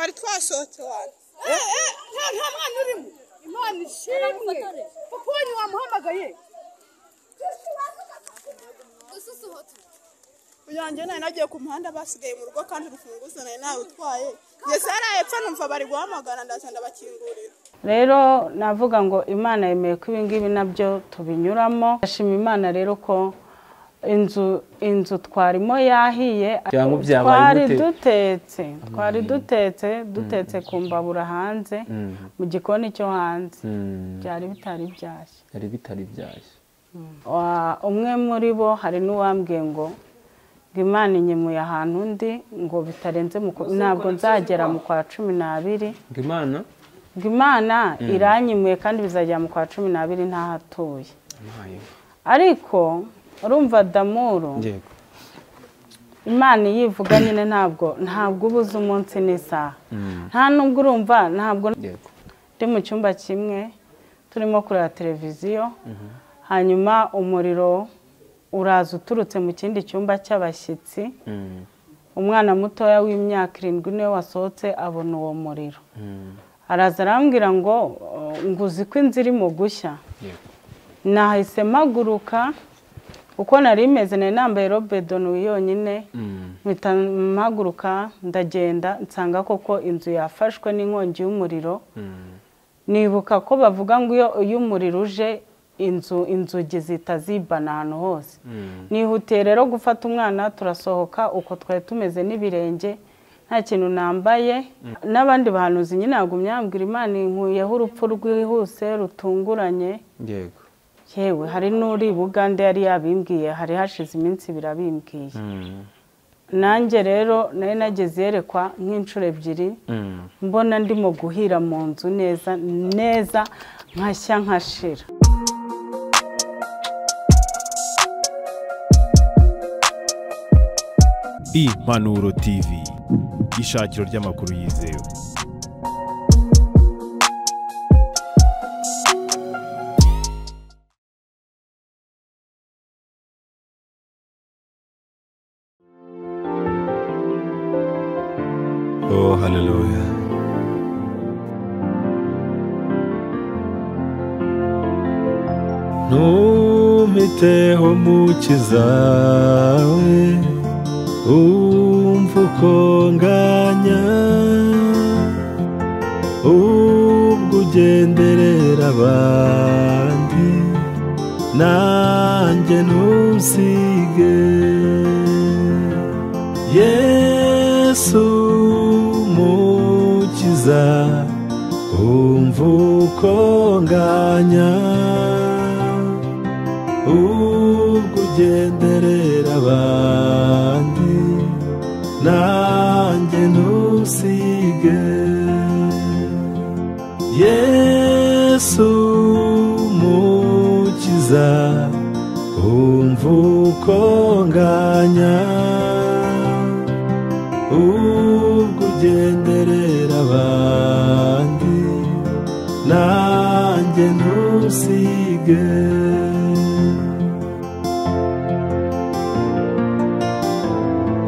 basohotowe nta nta mwana urimo imana ishimwe kuko uwo wamuhamagaye uyanjye nari nagiye ku muhanda basigaye mu rugo kandi urufunguzo nari narutwaye ngeze hariya hepfo numva bari guhamagara ndaza ndabakingurira rero navuga ngo imana yemeye ko ibingibi nabyo tubinyuramo ndashima imana rero ko inzu inzu twarimo yahiye Cyangwa byabaye twari gute? dutetse twari dutetse dutetse ku mbabura hanze mu gikoni cyo hanze Mm, byari bitari byashya yari bitari byashya Wa- umwe muri bo hari n'uwambwiye ngo ngo imana inyemuye ahantu undi ngo bitarenze mu kwa- ntabwo nzagera mu kwa cumi n'abiri ngo imana ngo imana iranyimuye kandi bizagera mu kwa cumi n'abiri ntahatuye impayeho ariko urumva damuru yego imana iyo ivuga nyine ntabwo ntabwo uba uzi umunsi n'isaha nta nubwo urumva ntabwo yego turi mu cyumba kimwe turimo kureba televiziyo hanyuma umuriro uraza uturutse mu kindi cyumba cy'abashyitsi Mm, umwana mutoya w'imyaka irindwi niwe wasohotse abona uwo muriro mm, araza arambwira ngo "Oh, ngo uzi ko inzu irimo gushya yego nahise mpaguruka uko nari meze nari nambaye robe donuwi yonyine Mm, mpita mpaguruka ndagenda nsanga koko inzu yafashwe n'inkongi y'umuriro mm, nibuka ko bavuga ngo iyo iyo umuriro uje inzu inzugi zihita zibana ahantu hose mm, nihutiye rero gufata umwana turasohoka uko twari tumeze n'ibirenge nta kintu nambaye n'abandi bahanuzi nyine yagumye yambwira imana inkuyeho urupfu rwihuse rutunguranye yego yewe hari n'uri bugande yari yabimbwiye hari hashize iminsi ibiri abimbwiye Mm, nanjye rero nari nageze yerekwa nk'inshuro ebyiri mm. mbona ndimo guhira mu nzu neza neza nkashya nkashira Impanuro TV ishakiro ry'amakuru yizewe Oh, hallelujah. Ntumiteho mukiza we Umva uko nganya Ubwo ugenderera abandi Nanjye ntusige yesu mukiza umva uko nganya ubwo ugenderera abandi nanjye ntusige yesu mukiza umva uko nganya ubwo ugenderera abandi nanjye ntusige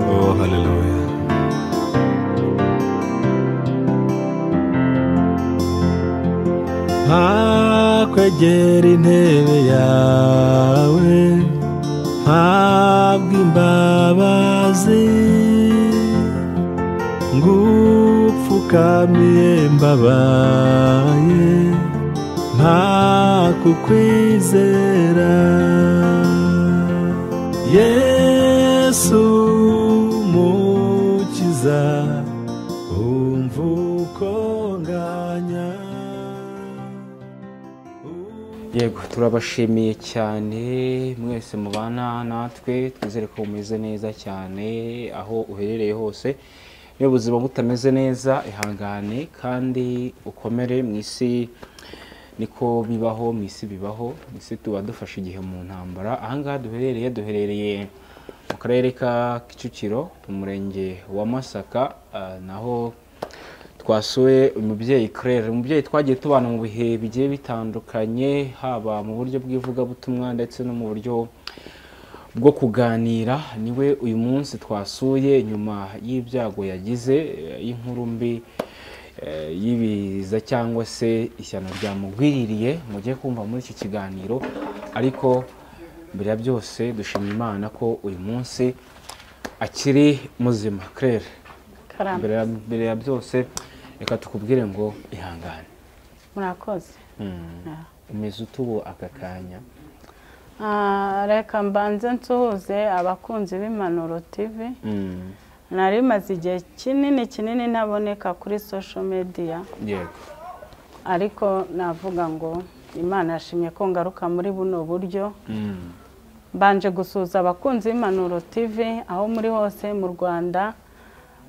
Oh, hallelujah. ntakwegera intebe yawe ntabwo imbabazi ngupfukamiye mbabaye nta kukwizera yesu mukiza umva uko nganya yego turabashimiye cyane mwese mubana natwe twizere ko mumeze neza cyane aho uherereye hose niba ubuzima butameze neza ihangane kandi ukomere mu isi niko bibaho mu isi bibaho mu isi tuba dufashe igihe mu ntambara ahangaha duherereye duherereye mu karere ka kicukiro mu murenge wa masaka ah, naho twasuye umubyeyi claire umubyeyi twagiye tubana mu bihe bigiye bitandukanye haba mu buryo bw'ivugabutumwa ndetse no mu buryo bwo kuganira niwe uyu munsi twasuye nyuma y'ibyago yagize eh, y'inkuru mbi eh, y'ibiza cyangwa se ishyano ryamugwiririye mujye kumva muri iki kiganiro ariko mbere ya byose dushima imana ko uyu munsi akiri muzima claire karame mbere ya, mbere ya byose reka tukubwire ngo ihangane murakoze Ah. umeze ute ubu aka kanya Ah, reka mbanze nsuhuze abakunzi b'impanuro tv Mm, nari maze igihe kinini kinini ntaboneka kuri social media yego ariko navuga ngo imana yashimye ko ngaruka muri buno buryo Mm, mbanje gusuhuza abakunzi b'impanuro tv aho muri hose mu rwanda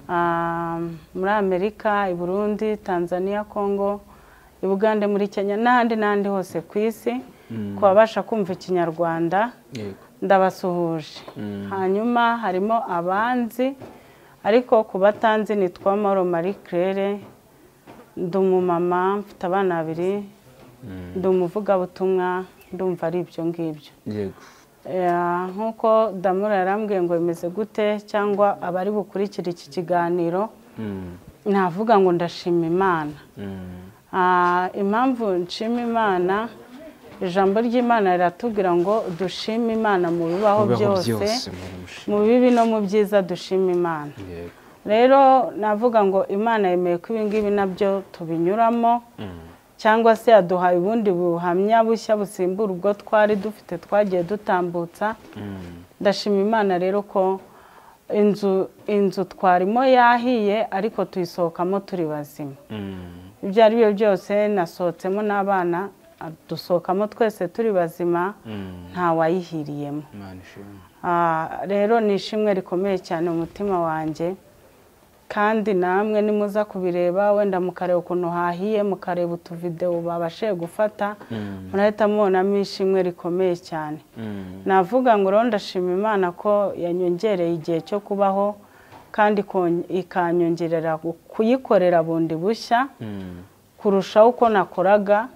ah, muri amerika i burundi tanzania congo i bugande muri kenya n'ahandi n'ahandi hose ku isi ku babasha kumva ikinyarwanda yego ndabasuhuje hanyuma harimo abanzi ariko ku batanzi nitwa moro marie claire ndi umumama mfite abana babiri ndi umuvugabutumwa ndumva ari ibyo ngibyo yego Eh, nk'uko damura yarambwiye ngo bimeze gute cyangwa abari bukurikira iki kiganiro Mm, navuga ngo ndashima imana mm, Ah, impamvu nshima imana ijambo ry'imana riratubwira ngo dushime imana mu bibaho mubeho byose muramushima. mu bibi no mu byiza dushima imana yego rero navuga ngo imana yemeye ko ibingibi nabyo tubinyuramo Mm, cyangwa se yaduhaye ubundi buhamya bushya busimbura ubwo twari dufite twagiye dutambutsa mm, ndashima imana rero ko inzu inzu twarimo yahiye ariko tuyisohokamo turi bazima mm, ibyo ari byo byose nasohotsemo n'abana dusohokamo twese turi bazima mm. ntawayihiriyemo imana ishimwe Ah, rero ni ishimwe rikomeye cyane mu mutima wanjye kandi namwe nimuza kubireba wenda mukareba ukuntu hahiye mukareba utuvidewo babashije gufata murahita mubonamo ishimwe rikomeye cyane Mm, navuga ngo rero ndashima imana ko yanyongereye igihe cyo kubaho kandi ikon- ikanyongerera kuyikorera bundi bushya mm, kurushaho uko nakoraga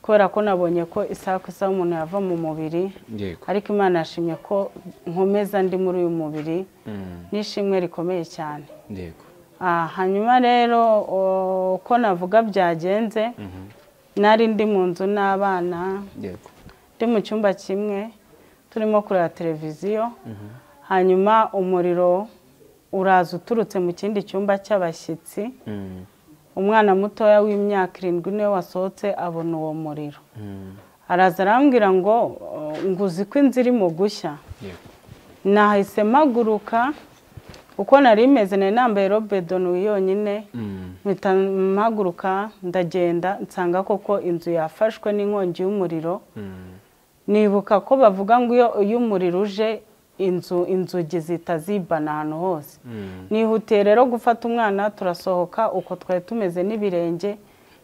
kubera ko nabonye ko isaha ku isaha umuntu yava mu mubiri yego ariko imana yashimye ko nkomeza ndi muri uyu mubiri Mm, n'ishimwe rikomeye cyane yego Ah, hanyuma rero o, uko navuga byagenze Mhm, nari ndi mu nzu n'abana yego ndi mu cyumba kimwe turimo kureba televiziyo hanyuma umuriro uraza uturutse mu kindi cyumba cy'abashyitsi Mm, umwana mutoya w'imyaka irindwi niwe wasohotse abona uwo muriro mm, araza arambwira ngo ngo uzi ko inzu irimo gushya yego nahise mpaguruka uko nari meze nari nambaye robe donuwi yonyine Mm, mpita mpaguruka ndagenda nsanga koko inzu yafashwe n'inkongi y'umuriro mm, nibuka ko bavuga ngo iyo iyo umuriro uje inzu inzugi zihita zibana ahantu hose mm, nihutiye rero gufata umwana turasohoka uko twari tumeze n'ibirenge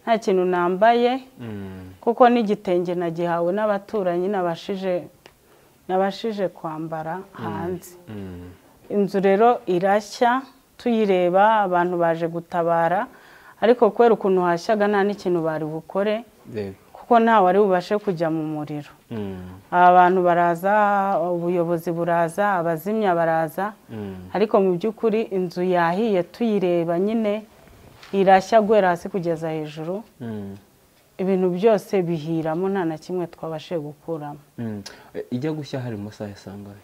nta kintu nambaye mm, kuko n'igitenge nagihawe n'abaturanyi nabashije nabashije kwambara hanze mm, inzu rero irashya tuyireba abantu baje gutabara ariko kubera ukuntu hashyaga nta n'ikintu bari bukore yego kuko nta wari bubashe kujya mu muriro Mm, abantu baraza ubuyobozi buraza abazimya baraza mm, ariko mu by'ukuri inzu yahiye tuyireba nyine irashya guhera hasi kugeza hejuru mm, ibintu byose bihiramo nta na kimwe twabashije gukuramo mm. Eh, ijya gushya hari mu masaha yasangaye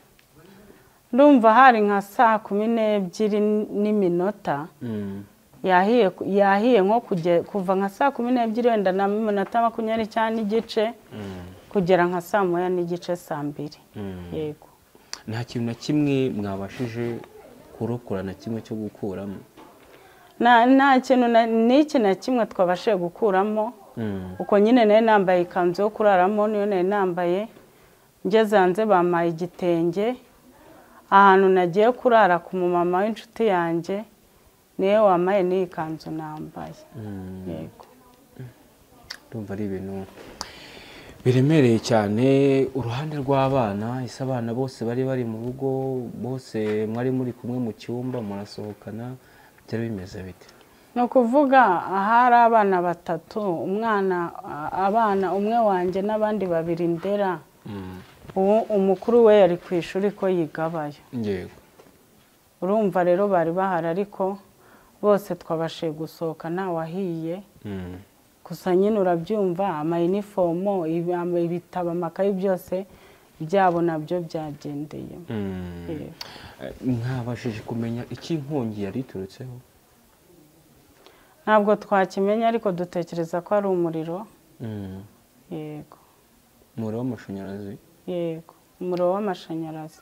ndumva hari nka saa kumi n'ebyiri n'iminota Mm, yahiye yahiye nko kuge- kuva nka saa kumi n'ebyiri wenda na minota makumyabiri cyangwa n'igice mm, kugera nka saa moya n'igice saa mbiri mm. yego nta kintu na kimwe mwabashije kurokora na kimwe cyo gukuramo nta nta kintu na- n'iki na kimwe twabashije gukuramo Mm, uko nyine nari nambaye ikanzu yo kuraramo niyo nari nambaye ngeze hanze bampaye igitenge ahantu nagiye kurara ku mumama w'inshuti yanjye niwe wambaye n'iyi kanzu nambaye mm. yego ndumva ari ibintu biremereye cyane uruhande rw'abana ese abana bose bari bari mu rugo bose mwari muri kumwe mu cyumba murasohokana byari bimeze bite ni ukuvuga ahari abana batatu umwana a- abana umwe wanjye n'abandi babiri ndera ubu umukuru we yari ku ishuri ko yigabayo yego urumva rero bari bahari ariko bose twabashije gusohoka ntawahiye gusa nyine urabyumva amayinifomo ibi- ibitabo amakayi byose byabo nabyo byagendeye Eh, mwabashije kumenya icyo inkongi yari iturutseho ntabwo twakimenya ariko dutekereza ko ari umuriro yego umuriro w'amashanyarazi yego umuriro w'amashanyarazi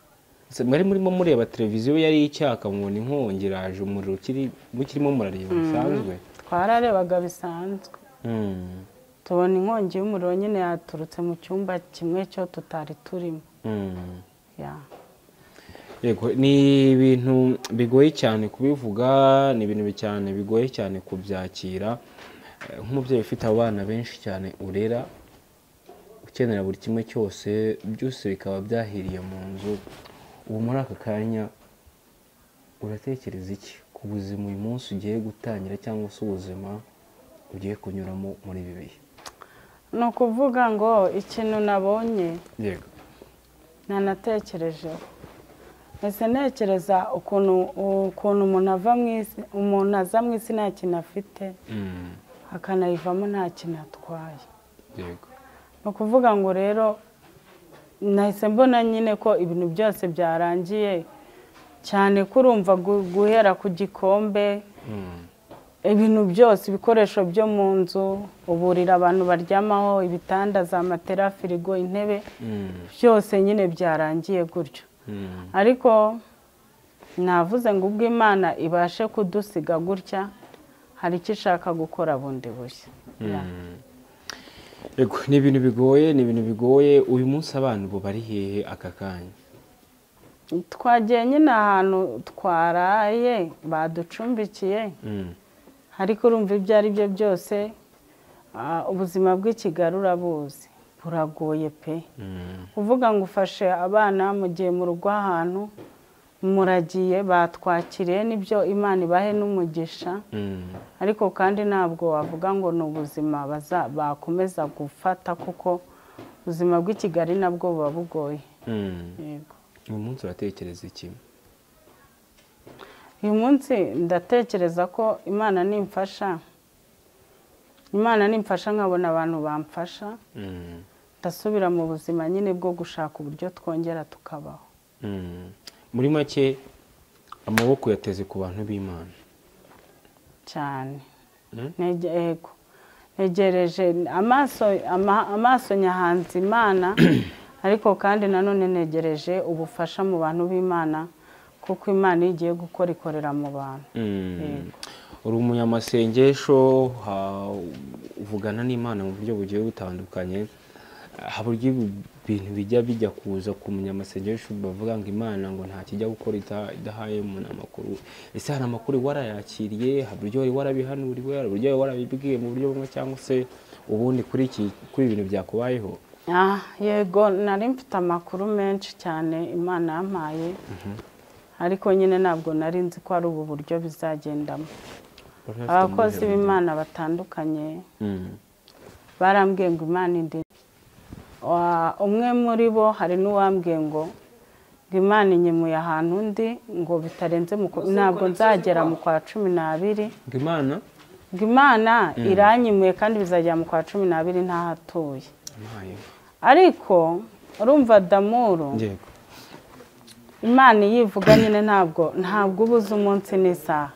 Se mwari murimo mureba televiziyo yari icyaka mubona inkongi iraje umuriro ukiri mukirimo murareba bisanzwe twararebaga bisanzwe Mm. tubona inkongi y'umuriro nyine yaturutse mu cyumba kimwe cyo tutari turimo Mm. ya Yego, ni ibintu bigoye cyane kubivuga ni ibintu bi- cyane bigoye cyane kubyakira Eh, nk'umubyeyi ufite abana benshi cyane urera ukenera buri kimwe cyose byose bikaba byahiriye mu nzu ubu muri aka kanya uratekereza iki ku buzima uyu munsi ugiye gutangira cyangwa se ubuzima ugiye kunyuramo muri ibi bihe ni ukuvuga ngo ikintu nabonye yego ntanatekerejeho ese ntekereza ukuntu ukuntu umuntu ava mu isi umuntu aza mu isi nta kintu afite Mm, akanayivamo nta kintu atwaye yego ni ukuvuga ngo rero nahise mbona nyine ko ibintu byose byarangiye cyane ko urumva gu- guhera ku gikombe Mm, ibintu byose ibikoresho byo mu nzu uburira abantu baryamaho ibitanda za matera firigo intebe mm, byose nyine byarangiye gutyo mm, ariko navuze ngo ubwo imana ibashe kudusiga gutya hari icyo ishaka gukora bundi bushya yego ni ibintu bigoye ni ibintu bigoye uyu munsi abana ubu bari hehe aka kanya twagiye nyine ahantu twaraye baducumbikiye Mm, ariko urumva ibyo ari byo byose ah, ubuzima bw'ikigali urabuzi buragoye pe mm, uvuga ngo ufashe abana mu gihe mu rugo ahantu muragiye batwakiriye n'ibyo imana ibahe n'umugisha mm, ariko kandi ntabwo wavuga ngo ni ubuzima baza- bakomeza gufata kuko ubuzima bw'i kigali nabwo buba bugoye mm. Yego. uyu munsi uratekereza iki uyu munsi ndatekereza ko imana nimfasha imana nimfasha nkabona abantu bamfasha Mm, ndasubira mu buzima nyine bwo gushaka uburyo twongera tukabaho mm. muri make amaboko yateze ku bantu b'imana cyane Mm? Nege- yego ntegereje amaso ama- amaso nyahanze imana ariko kandi nanone negereje ubufasha mu bantu b'imana kuko imana iyo igiye gukora ikorera mu bantu Mm. Yego. uri umunyamasengesho ha- uvugana n'imana mu buryo bugiye butandukanye haba ibintu bijya bijya kuza ku munyamasengesho bavuga ngo imana ngo nta kijya gukora ita- idahaye umuntu amakuru ese hari amakuru warayakiriye hari uburyo wari warabihanuriwe hari uburyo wari warabibwiwe mu buryo bumwe cyangwa se ubundi kuri iki kuri ibi bintu byakubayeho Ah, yego nari mfite amakuru menshi cyane imana yampaye ariko nyine ntabwo nari nzi ko ari ubu buryo bizagendamo abakozi b'imana batandukanye Mm. barambwiye ngo imana indi Wa- umwe muri bo hari n'uwambwiye ngo ngo imana inyemuye ahantu undi ngo bitarenze mu kwa- ntabwo nzagera mu kwa cumi n'abiri ngo imana ngo imana iranyimuye kandi bizagera mu kwa cumi n'abiri ntahatuye impaye ariko urumva damuru yego imana iyo ivuga nyine ntabwo ntabwo uba uzi umunsi n'isaha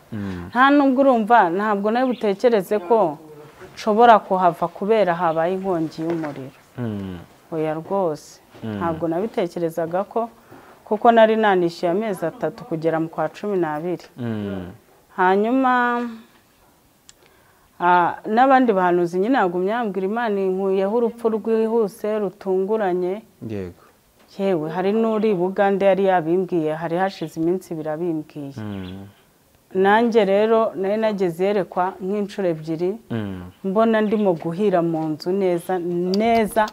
nta nubwo urumva ntabwo nawe butekereze ko nshobora kuhava kubera habaye inkongi y'umuriro Mm. oya rwose ntabwo nabitekerezaga ko kuko nari nanishyuye amezi atatu kugera mu kwa cumi n'abiri Mm. hanyuma ah, n'abandi bahanuzi nyine yagumye yambwira imana inkuyeho urupfu rwihuse rutunguranye yego yewe hari n'uri bugande yari yabimbwiye hari hashize iminsi ibiri abimbwiye Mm. nanjye rero nari nageze yerekwa nk'inshuro ebyiri Mm. mbona ndimo guhira mu nzu neza neza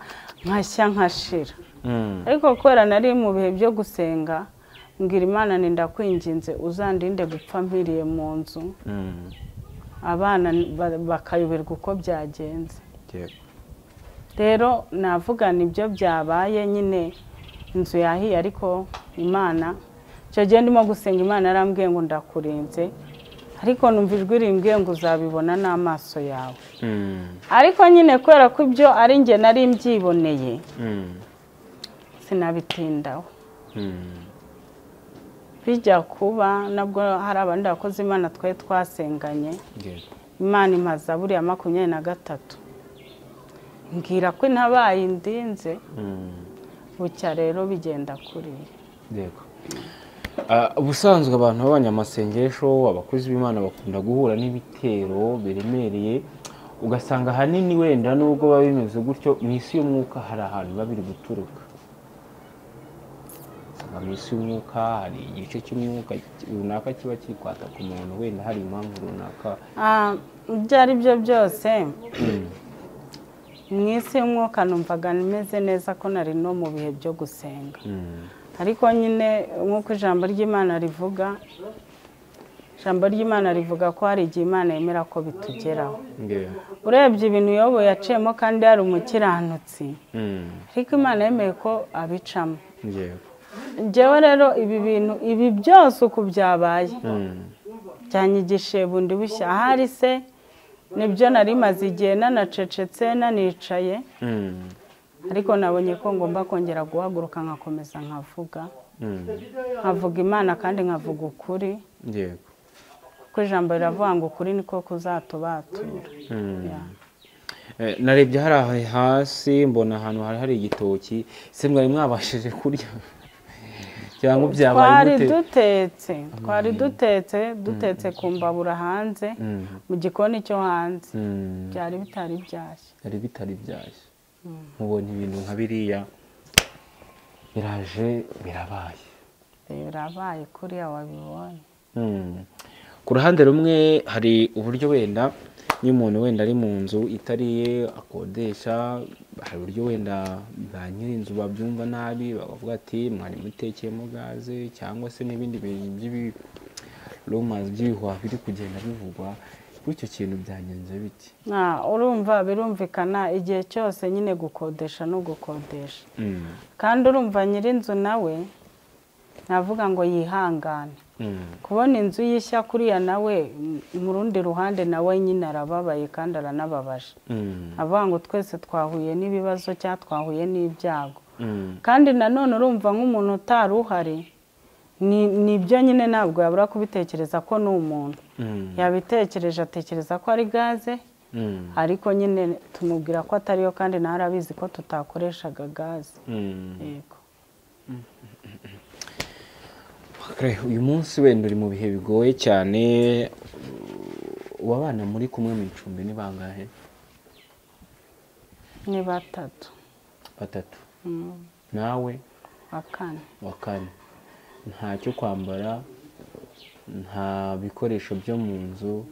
nkashya nkashira Mm. ariko kubera nari mu bihe byo gusenga mbwira imana ni ndakwinginze uzandinde gupfa mpiriye mu nzu Mm. abana ba- bakayoberwa uko byagenze yego rero navuga nibyo byabaye nyine inzu yahiye ariko imana icyo gihe ndimo gusenga imana yarambwiye ngo ndakurinze ariko numva ijwi rimbwiye ngo uzabibona n'amaso yawe Mm, ariko nyine kubera ko ibyo ari njye nari mbyiboneye mm, sinabitindaho mm. bijya kuba nabwo hari abandi bakozi imana twari twasenganye Yego. imana imaza buriya makumyabiri na gatatu mbwira ko intabaye indinze Mm, bucya rero bigenda kuriya yego. Ah, ubusanzwe abantu b'abanyamasengesho abakozi b'imana bakunda guhura n'ibitero biremereye ugasanga ahanini wenda nubwo biba bimeze gutyo mu isi y'umwuka hari ahantu biba biri guturuka usanga mu isi y'umwuka hari igice cy'umwuka runaka kiba kiri kwata ku muntu wenda hari impamvu runaka Ah, ibyo ari byo byose mu isi y'umwuka numvaga meze neza ko nari no mu bihe byo gusenga Mm, ariko nyine nk'uko ijambo ry'imana rivuga ijambo ry'imana rivuga ko hari igihe imana yemera ko bitugeraho yego. urebye ibintu yobo yaciyemo kandi yari umukiranutsi Mm, ariko imana yemeye ko abicamo yego. njyewe rero ibi bintu ibi byose uko byabaye Mm, byanyigishije bundi bushya ahari se nibyo nari maze igihe nanacecetse nanicaye mm, ariko nabonye ko ngomba kongera guhaguruka nkakomeza nkavuga mm, nkavuga imana kandi nkavuga ukuri yego. kuko ijambo riravuga ngo ukuri niko kuzatubatura Mm. Yeah. Eh, narebye hari aha hasi mbona ahantu hari hari igitoki se mwari mwabashije kurya cyangwa twari byabaye gute dutetse twari dutetse dutetse ku mbabura hanze Mm, mu gikoni cyo hanze mm, byari bitari byashya byari bitari byashya mubona ibintu nka biriya biraje birabaye birabaye kuriya wabibonye Mm. ku ruhande rumwe hari uburyo wenda niyo umuntu wenda ari mu nzu itari iye akodesha hari uburyo wenda ba nyir'inzu babyumva nabi bakavuga ati mwari mutekeyemo gaze cyangwa se n'ibindi bintu by'ibirumazi by'ibihwa biri kugenda bivugwa kuri icyo kintu byagenze biti Ah, urumva birumvikana igihe cyose nyine gukodesha no gukodesha Mm. kandi urumva nyir'inzu nawe navuga ngo yihangane Mm. kubona inzu y'ishya kuriya nawe mm, mu rundi ruhande nawe nyine arababaye kandi aranababaje Mm. avuga ngo twese twahuye n'ibibazo cyangwa twahuye n'ibyago Mm. kandi nanone urumva nk'umuntu utari uhari ni- nibyo nyine ntabwo yabura kubitekereza ko ni umuntu Mm. yabitekereje atekereza ko ari gaze Mm. ariko nyine tumubwira ko atariyo kandi nawe arabizi ko tutakoreshaga gaze Mm. yego Kare, uyu munsi wenda uri mu bihe bigoye cyane ubu abana muri kumwe mu icumbi ni bangahe ni batatu batatu Mm, nawe wa kane wa kane nta cyo kwambara nta bikoresho byo mu nzu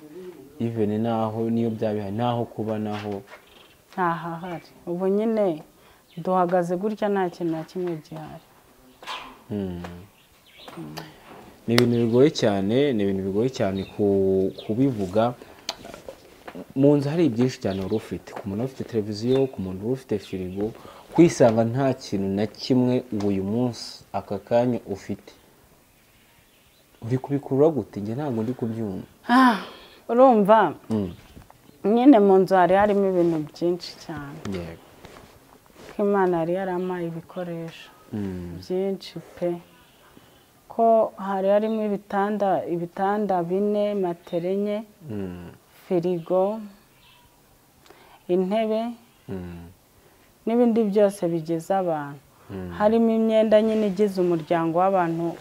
ivene naho niyo byabihari naho kuba naho ntahahari ubu nyine duhagaze gutya nta kintu na kimwe gihari Mm. ni ibintu bigoye cyane ni ibintu bigoye cyane ku- kubivuga mu nzu hari byinshi cyane wari ufite ku muntu wari ufite televiziyo ku muntu wari ufite firigo kwisanga nta kintu na kimwe ubu uyu munsi aka kanya ufite uri kubikurura gute njye ntabwo ndi kubyumva Ah, urumva Mm, nyine mu nzu hari harimo ibintu byinshi cyane yego. ko imana yari yarampaye ibikoresho Mm, byinshi pe ko hari harimo ibitanda ibitanda bine matera enye mm, firigo intebe mm, n'ibindi byose bigize abantu Mm. harimo imyenda nyine igize umuryango w'abantu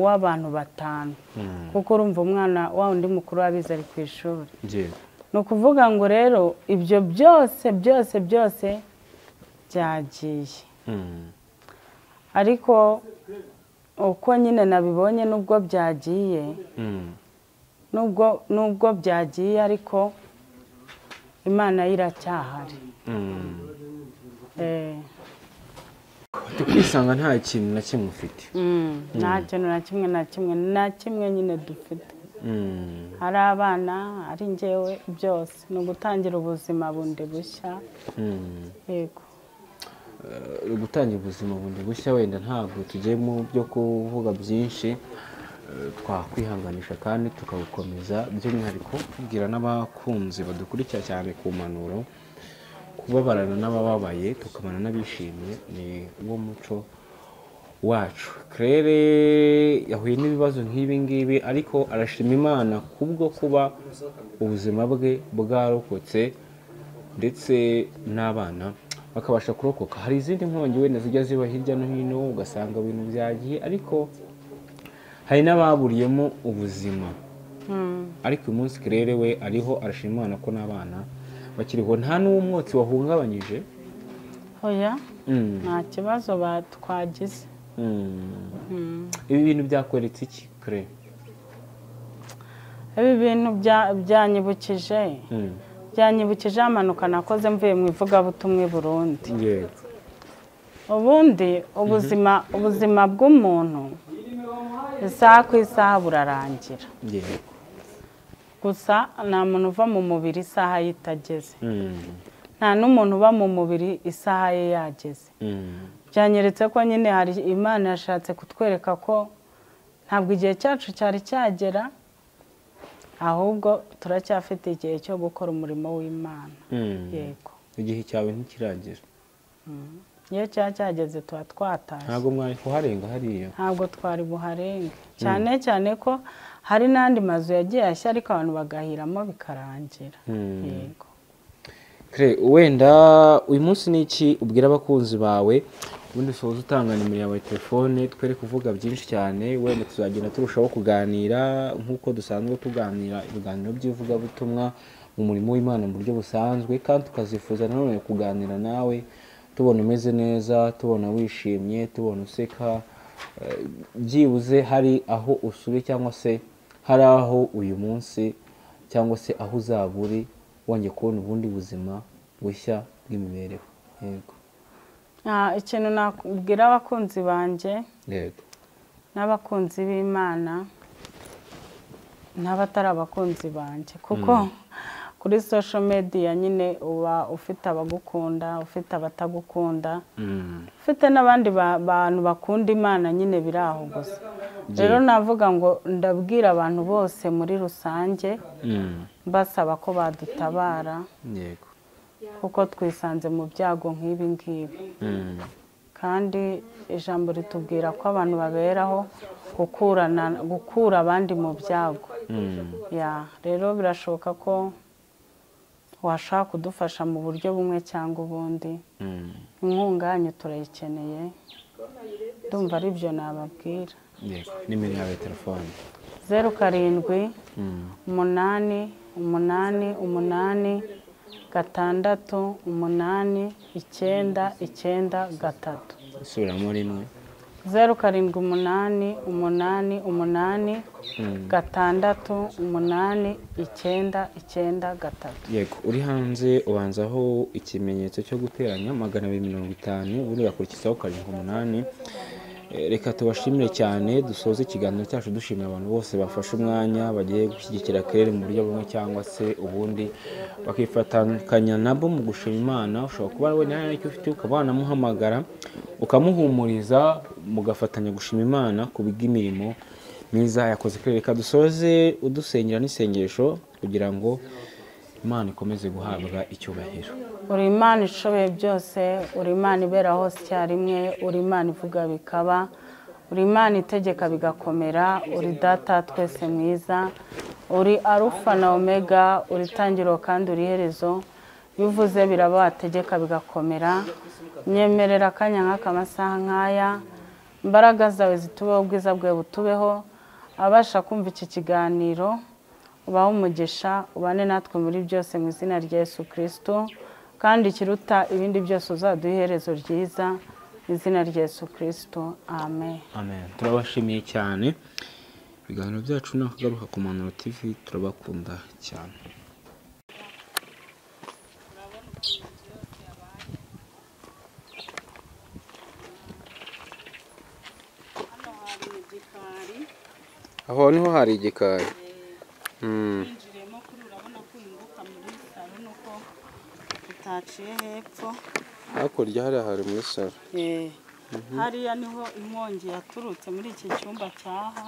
w'abantu batanu mm, kuko urumva umwana wa undi mukuru wabize ari ku ishuri yego. ni ukuvuga ngo rero ibyo byose byose byose byagiye Mm, ariko uko nyine nabibonye nubwo byagiye mm, nubwo nubwo byagiye ariko imana yo iracyahari mm. Eh, kwisanga nta kintu na kimwe ufite mm, nta kintu na kimwe na kimwe na kimwe nyine dufite Mm. ari abana ari njyewe byose ni ugutangira ubuzima bundi bushya Mm. yego gutangira ubuzima bundi bushya wenda ntabwo tugiye mu byo kuvuga byinshi eh, twakwihanganisha kandi tukagukomeza by'umwihariko tubwira n'abakunzi badukurikira cyane ku mpanuro kubabarana n'abababaye tukabana n'abishimye ni wo muco wacu kerere yahuye n'ibibazo nk'ibi ngibi ariko arashima imana kubwo kuba ubuzima bwe bwarokotse ndetse n'abana bakabasha kurokoka hari izindi nkongi wenda zijya ziba hirya no hino ugasanga ibintu byagiye ariko hari n'ababuriyemo ubuzima ariko uyu munsi kerere we ariho arashima imana ko n'abana bakiriho nta n'umwotsi wahungabanyije oya Mm. nta kibazo ba- twagize Mm. Mm. ibi bintu byakweretse iki kere ibi bintu bya- byanyibukije Mm. byanyibukije amanuka nakoze mvuye mu ivugabutumwa i burundi yego ubundi ubuzima ubuzima bw'umuntu isaha ku isaha burarangira yego gusa nta muntu uva mu mubiri isaha ye itageze Mm. nta n'umuntu uba mu mubiri isaha ye yageze Mm. byanyeretse ko nyine hari imana yashatse kutwereka ko ntabwo igihe cyacu cyari cyagera ahubwo turacyafite igihe cyo gukora umurimo w'imana Mm. yego igihe cyawe ntikiragera iyo cyaba cyageze tuba twatashye ntabwo mwari kuharenga hariya ntabwo twari buharenge cyane cyane ko hari n'andi mazu yagiye ashya ariko abantu bagahiramo bikarangira Mm. yego Kre, wenda uyu munsi ni iki ubwira abakunzi bawe ubundi usoza utanga nimero yawe ya telefone twere kuvuga byinshi cyane wenda tuzagenda turushaho kuganira nk'uko dusanzwe tuganira ibiganiro by'ivugabutumwa mu murimo w'imana mu buryo busanzwe kandi tukazifuza nanone kuganira nawe tubona umeze neza tubona wishimye tubona useka eh, byibuze hari aho usuye cyangwa se hari aho uyu munsi cyangwa se aho uzaba uri wongeye kubona ubundi buzima bushya bw'imibereho yego Ah, ikintu nakubwira abakunzi banjye yego n'abakunzi b'imana n'abatari abakunzi banjye kuko kuri social media nyine uba ufite abagukunda ufite abatagukunda ufite n'abandi ba- bantu bakunda imana nyine biri aho gusa rero navuga ngo ndabwira abantu bose muri rusange mbasaba ko badutabara yego kuko twisanze mu byago nk'ibi ngibi kandi ijambo ritubwira ko abantu baberaho gukurana gukura abandi mu byago ya rero birashoboka ko washaka kudufasha mu buryo bumwe cyangwa ubundi inkunga yanyu turayikeneye ndumva ari byo nababwira yego nimero yawe ya telefone zeru karindwi umunani umunani umunani gatandatu umunani icyenda icyenda gatatu isubiramo rimwe zeru karindwi umunani umunani umunani gatandatu umunani icyenda icyenda gatatu yego uri hanze ubanzaho ikimenyetso cyo guteranya magana abiri mirongo itanu ubundi ugakurikizaho karindwi umunani Eh, reka tubashimire cyane dusoze ikiganiro cyacu dushimira abantu bose bafashe umwanya bagiye gushyigikira kerere mu buryo bumwe cyangwa se ubundi bakifatanya nabo mu gushima imana ushobora kuba wowe nta icyo ufite ukaba wanamuhamagara ukamuhumuriza mugafatanya gushima imana ku bw'imirimo myiza yakoze kerere reka dusoze udusengera n'isengesho kugira ngo imana ikomeze guhabwa icyubahiro uri imana ishoboye byose uri imana ibera hose icyarimwe uri imana ivuga bikaba uri imana itegeka bigakomera uri data twese mwiza uri arufa na omega uri itangiriro kandi uri iherezo iyo uvuze biraba wategeka bigakomera nyemerera akanya nk'aka amasaha nk'aya imbaraga zawe zitubeho ubwiza bwawe butubeho abasha kumva iki kiganiro ubahe umugisha ubane natwe muri byose mu izina rya yesu kirisito kandi ikiruta ibindi byose uzaduha iherezo ryiza mu izina rya yesu kirisito amen amen turabashimiye cyane ibiganiro byacu ni akagaruka ku manuro tv turabakunda cyane aho niho hari igikari winjiriyemo kuri urabona ko uhinguka muri salo nuko utaciye hepfo hakurya hariya hari muri salo hariya niho inkongi yaturutse muri iki cyumba cyaha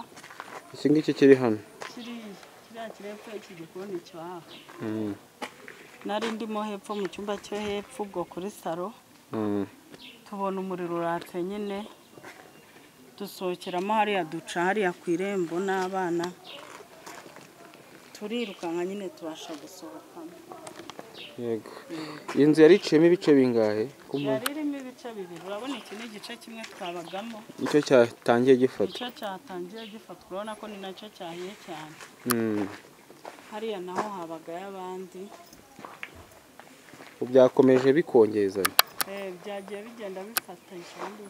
iki ngiki kiri hano kiriya kiri hepfo y'iki gikoni cyo hafi nari ndimo hepfo mu cyumba cyo hepfo ubwo kuri salo Mm. tubona umuriro uratse nyine dusohokeramo hariya duca hariya ku irembo n'abana turirukanka nyine tubasha gusohokamo yego iyi nzu yari iciyemo ibice bingahe Ku mu- yari irimo ibice bibiri urabona iki ni igice kimwe twabagamo nicyo cyatangiye gifata nicyo cyatangiye gifatwa urabona ko ni nacyo cyahiye cyane Mm. hariya naho habagayo abandi byakomeje bikongezanya Eh, byagiye bigenda bifatanyije ubundi